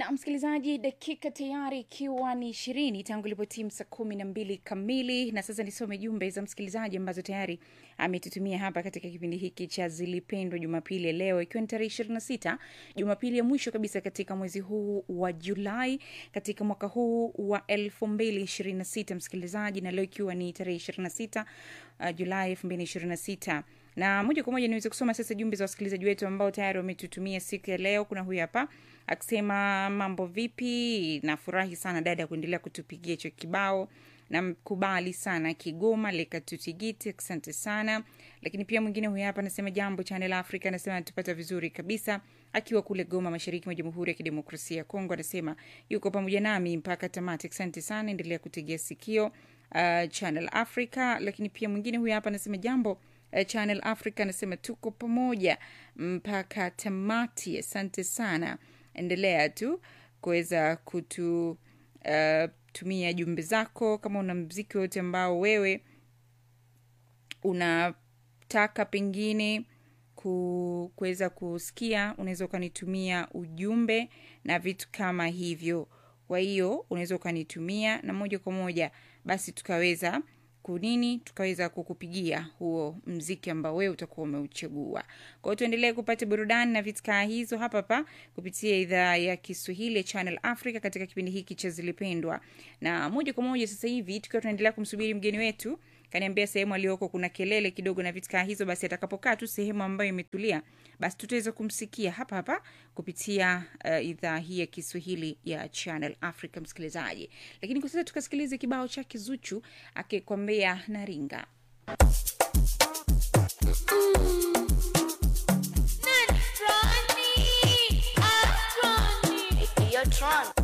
na msikilizaji, dakika tayari ikiwa ni ishirini tangu ilipotimu saa kumi na mbili kamili, na sasa nisome jumbe za msikilizaji ambazo tayari ametutumia hapa katika kipindi hiki cha Zilipendwa Jumapili ya leo, ikiwa ni tarehe ishirini na sita Jumapili ya mwisho kabisa katika mwezi huu wa Julai katika mwaka huu wa elfu mbili ishirini na sita msikilizaji, na leo ikiwa ni tarehe ishirini na sita uh, Julai elfu mbili ishirini na sita na moja kwa moja niweze kusoma sasa jumbe za wasikilizaji wetu ambao tayari wametutumia siku ya leo. Kuna huyu hapa akisema mambo vipi, nafurahi sana dada kuendelea kutupigia hicho kibao namkubali sana Kigoma Lekatutigiti, asante sana. Lakini pia mwingine huyu hapa anasema jambo Channel Africa, anasema anatupata vizuri kabisa akiwa kule Goma, mashariki mwa Jamhuri ya Kidemokrasia ya Kongo. Anasema yuko pamoja nami mpaka tamati. Asante sana, endelea kutegea sikio uh, Channel Africa. Lakini pia mwingine huyu hapa anasema jambo uh, Channel Africa, anasema tuko pamoja mpaka tamati. Asante sana, endelea tu kuweza kutu uh, tumia jumbe zako kama una mziki wote ambao wewe unataka pengine ku- kuweza kusikia unaweza ukanitumia ujumbe na vitu kama hivyo kwa hiyo unaweza ukanitumia na moja kwa moja basi tukaweza kunini tukaweza kukupigia huo mziki ambao wewe utakuwa umeuchagua kwa hiyo tuendelee kupata burudani na vitkaa hizo hapa hapa kupitia idhaa ya kiswahili ya channel africa katika kipindi hiki cha zilipendwa na moja kwa moja sasa hivi tukiwa tunaendelea kumsubiri mgeni wetu kaniambia sehemu aliyoko kuna kelele kidogo na vitkaa hizo basi atakapokaa tu sehemu ambayo imetulia basi tutaweza kumsikia hapa hapa kupitia uh, idhaa hii ya kiswahili ya channel africa msikilizaji lakini kwa sasa tukasikilize kibao chake zuchu akikwambia naringa You're drunk.